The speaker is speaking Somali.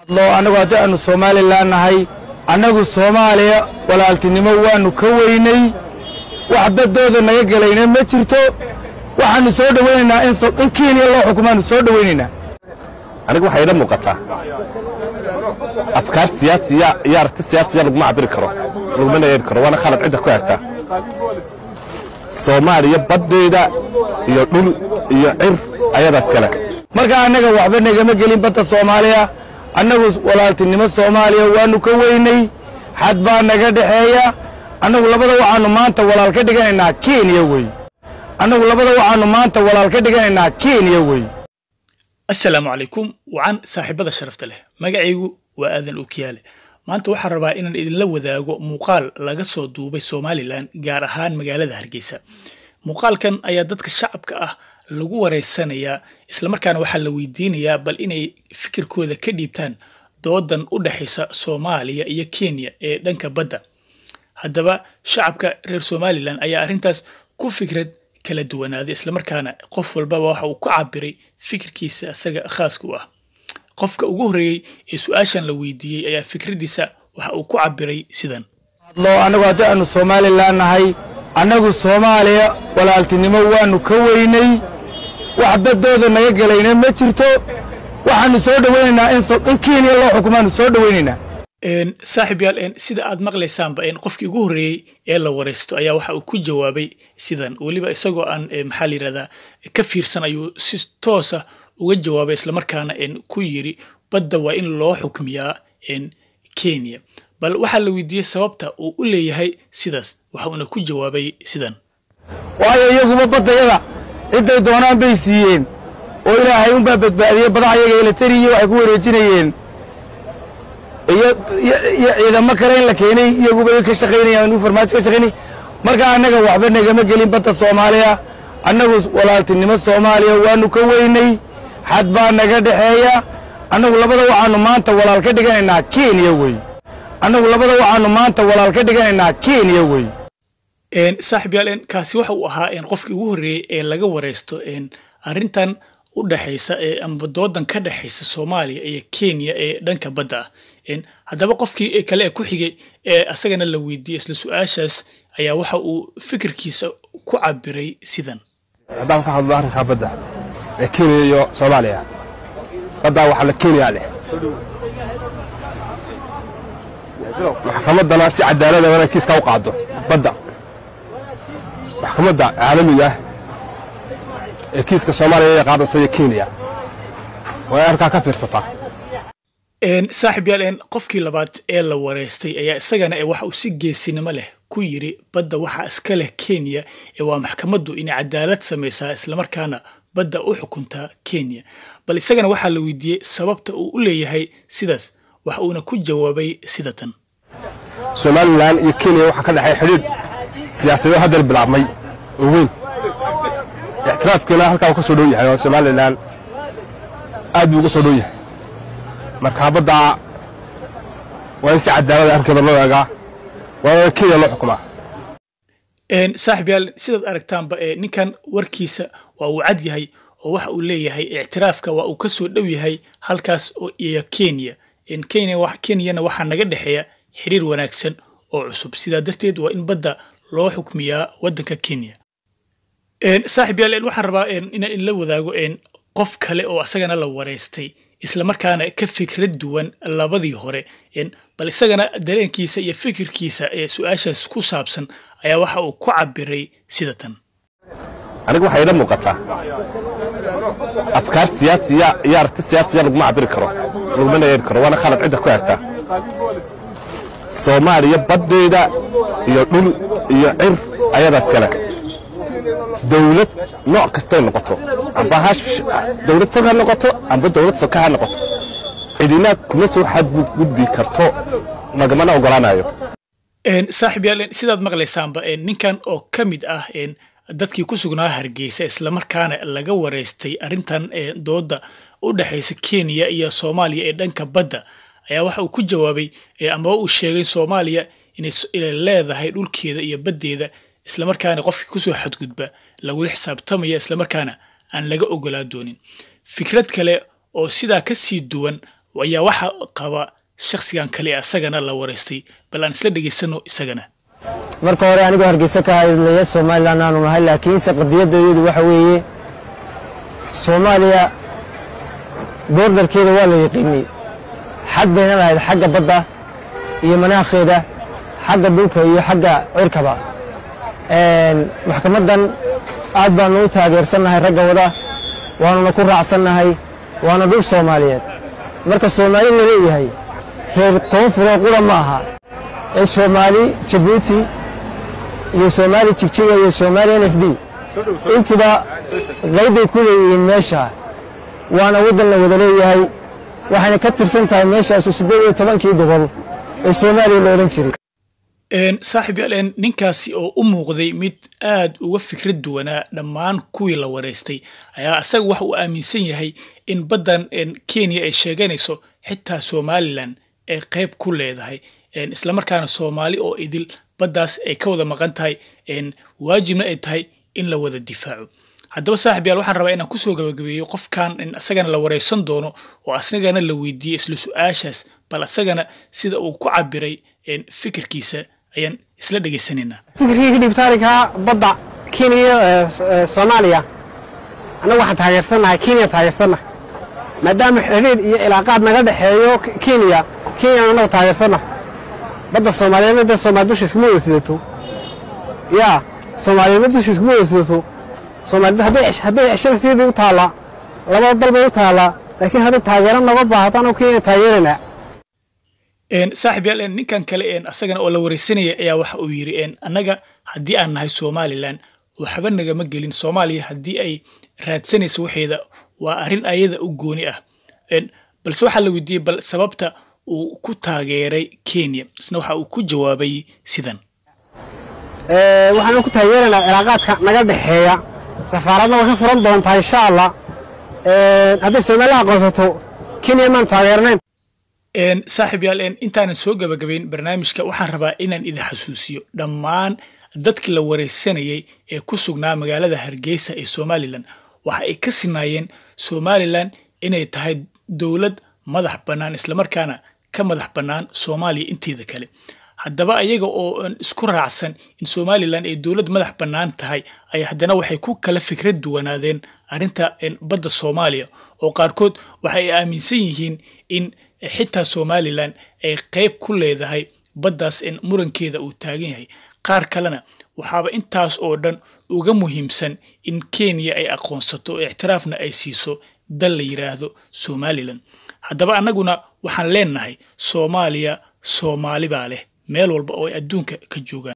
hadlo annagu haddii aanu somalilan nahay annagu soomaaliya walaaltinimo waannu ka weynay wax baddooda naga gelayna ma jirto waxaannu soo dhowaynaynaa in kenya loo xukumaannu soo dhowaynaynaa aniga waxaa ila muuqataa afkaar siyaasiya iyo aragti siyaasiya laguma cabiri karo lagumana yeeri karo waana khalad cidda ku egta soomaaliya baddeeda iyo dhul iyo cir ayadaas kale marka annaga waxba nagama gelin badda soomaaliya annagu walaaltinimo soomaaliya waannu ka weynay xad baa naga dhexeeya annagu labada waxaannu maanta walaal ka dhiganaynaa kenya wey annagu labada waxaannu maanta walaal ka dhiganaynaa kenya wey assalaamu calaykum wacan saaxiibada sharafta leh magacaygu waa aadan okiyaale maanta waxaan rabaa inaan idinla wadaago muuqaal laga soo duubay somalilan gaar ahaan magaalada hargeysa muuqaalkan ayaa dadka shacabka ah lagu wareysanayaa islamarkaana waxaa la weydiinayaa bal inay fikirkooda ka dhiibtaan doodan u dhexaysa soomaaliya iyo kenya ee dhanka badda haddaba shacabka reer somalilan ayaa arrintaas ku fikrad kala duwanaaday islamarkaana qof walbaba waxa uu ka cabiray fikirkiisa isaga khaaska u ah qofka ugu horreeyey ee su-aashan la weydiiyey ayaa fikraddiisa waxa uu ku cabiray sidan hadlo annagu haddii aanu somalilan nahay annagu soomaaliya walaaltinimo waannu ka weynay wax baddooda naga gelayna ma jirto waxaannu soo dhowaynaynaa in kenya loo xukumaannu soo dhowaynaynaa saaxiib yaal sida aad maqlaysaanba qofkii ugu horreeyey ee la waraysto ayaa waxa uu ku jawaabay sidan weliba isagoo aan maxaa la yidhahdaa ka fiirsan ayuu si toosa uga jawaabay islamarkaana ku yiri badda waa in loo xukmiyaa kenya bal waxaa la weydiiyey sababta uu u leeyahay sidaas waxa uuna ku jawaabay sidan waayo iyaguba baddayada cidday doonaan bay siiyeen oo ilaahay unbaa badbaadiyey badaha iyaga elatariya waxay ku wareejinayeen iyo ciidamo kale in la keenay iyaguba ka shaqaynayaan farmaajo ka shaqaynay marka annaga waxba nagama gelin badda soomaaliya annagu walaaltinimo soomaaliya waannu ka weynay xad baa naga dhexeeya annagu labada waxaannu maanta walaal ka dhiganaynaa kenya wey annagu labada waxaannu maanta walaal ka dhiganaynaa kenya wey saaxiib yaal kaasi waxa uu ahaa qofkii ugu horreeyey ee laga waraysto arrintan u dhexaysa ama doodan ka dhexaysa soomaaliya iyo kenya ee dhanka badda ah haddaba qofkii kale ee ku xigay ee asagana la weydiiyey isla su-aashaas ayaa waxa uu fikirkiisa ku cabiray sidan haddaan ka hadlo arrinkaa badda ee kenya iyo soomaaliya baddaa waxaa la kenya leh maxkamaddana si cadaalada waa inay kiiska u qaado badda maxkamadda caalamiga ah ee kiiska soomaaliya ee qaadaysa iyo kenya waa in arkaa ka fiirsataa saaxiib yaal qofkii labaad ee la wareystay ayaa isagana waxa uu si geesinimo leh ku yiri badda waxaa iska leh kenya ee waa maxkamaddu inay cadaalad samaysaa islamarkaana badda u xukuntaa kenya bal isagana waxaa la weydiiyey sababta uu u leeyahay sidaas waxa uuna ku jawaabay sida tan somalilan iyo kenya waxaa ka dhexay xidhiidh siyaasadeed haddana bilaabmay oo weyn ixtiraafkeena halkaa uu ka soo dhow yahay oo somalilan aad buu uga soo dhow yahay marka baddaa waa in si cadaalada arrinkeeda loo eegaa waa in kenya loo xukumaa saaxiib yaal sidaad aragtaanba ninkan warkiisa waa uu cad yahay oo waxa uu leeyahay ictiraafka waa uu ka soo dhow yahay halkaas iyo kenya kenyana waxaa naga dhexeeya xiriir wanaagsan oo cusub sidaa darteed waa in badda loo xukmiyaa waddanka kenya saaxiib yaal waxaan rabaa inaan inla wadaago qof kale oo asagana la wareystay islamarkaana ka fikrad duwan labadii hore bal isagana dareenkiisa iyo fikirkiisa ee su-aashaas ku saabsan ayaa waxa uu ku cabiray sida tan aniga waxaa ila muuqataa afkaar siyaasiya iyo aragti siyaasiya laguma cabiri karo lagumana yeeri karo waana khalad cidda ku egta soomaaliya baddeeda iyo dhul iyo cir ayadaas kale dawlad nooc kastay noqoto amba dawlad fog ha noqoto amba dawlad soka ha noqoto cidina kuma soo xadgudbi karto lagamana ogolaanayo saaxiib yaal sidaad maqlaysaanba ninkan oo ka mid ah dadkii ku sugnaa hargeysa islamarkaana laga wareystay arrintan dooda u dhexaysa kenya iyo soomaaliya ee dhanka badda ayaa waxa uu ku jawaabay amaba uu sheegay soomaaliya inay leedahay dhulkeeda iyo baddeeda islamarkaana qofkii kusoo xadgudba lagula xisaabtamaya islamarkaana aan laga ogolaa doonin fikrad kale oo sidaa ka sii duwan ayaa waxa qaba shakhsigan kale ee asagana la wareystay bal aan isla dhegaysano isagana marka hore anigoo hargeysa ka hadlaya somalilan aanu nahay laakiinse qadiyadeedu waxa weeye soomaaliya boordarkeeda waa la yaqiinay xag bayna lahayd xagga badda iyo manaakheeda xagga dhulka iyo xagga cirkaba maxkamaddan aad baanu u taageersannahay ragga wada waanuna ku raacsannahay waana dhul soomaaliyeed marka soomaali la leeyahay reer koonfuroo qura ma aha ee soomaali jabuuti iyo soomaali jigjiga iyo soomaali n f d intuba qaybbay ku leeyihiin meesha waana waddan la wada leeyahay waxayna ka tirsan tahay meeshaasu siddeed iyo tobankii gobol ee soomaaliya la odhan jiray saaxiib yaal ninkaasi oo u muuqday mid aad uga fikrad duwanaa dhammaan kuwii la wareystay ayaa isaga waxa uu aaminsan yahay in baddan kenya ay sheeganayso xitaa somalilan ay qayb ku leedahay islamarkaana soomaali oo idil baddaas ay ka wada maqan tahay waajibna ay tahay in la wada difaaco haddaba saaxib yaal waxaan rabaa inaan kusoo gabagabeeyo qofkan in asagana la wareysan doono oo asagana la weydiiyey isla su-aashaas bal asagana sida uu ku cabiray fikirkiisa ayaan isla dhegaysanaynaa fikirkii dhibitaanka badda kenya soomaaliya annagu waxaan taageersannahay kenya taageersannahay maadaama xidhiir iyo ilaaqaad naga dhexeeyo kenya kenya annagu taageersannahay badda soomaaliyeedna dee soomaali dusha iskuma wada sidato yaa soomaaliyeedna dusha iskuma wada sidato soomaalida hadday hadday ceshada sidii u taallaa labada dal bay u taallaa laakiin hadday taageero noga baahato annagu kenya taageeraynaa saaxib yaal ninkan kale asagana oo la wareysanaya ayaa waxa uu yidhi annaga haddii aan nahay somalilan waxba nagama gelin soomaaliya haddii ay raadsanayso waxeeda waa arrin ayada u gooni ah balse waxaa la weydiiyey bal sababta uu ku taageeray kenya isna waxa uu ku jawaabay sidan waxaanu ku taageeraynaa cilaaqaadka naga dhexeeya safaaradna way ka furan doontaa insha allah hadday somalilan aqoonsato kenya maan taageernayn saaxiib yaal intaanan soo gabagabayn barnaamijka waxaan rabaa inaan idin xasuusiyo dhammaan dadkii la wareysanayay ee ku sugnaa magaalada hargeysa ee somalilan waxa ay ka sinaayeen somalilan inay tahay dowlad madax bannaan islamarkaana ka madax bannaan soomaaliya inteeda kale haddaba ayaga oo isku raacsan in somalilan ay dowlad madax bannaan tahay ay haddana waxay ku kala fikrad duwanaadeen arrinta badda soomaaliya oo qaarkood waxa ay aaminsan yihiin in xitaa somalilan ay qayb ku leedahay baddaas murankeeda uu taagan yahay qaar kalena waxaaba intaas oo dhan uga muhiimsan in kenya ay aqoonsato ictiraafna ay siiso dal la yidhaahdo somalilan haddaba annaguna waxaan leenahay soomaaliya soomaali baa leh meel walba oo ay adduunka ka joogaan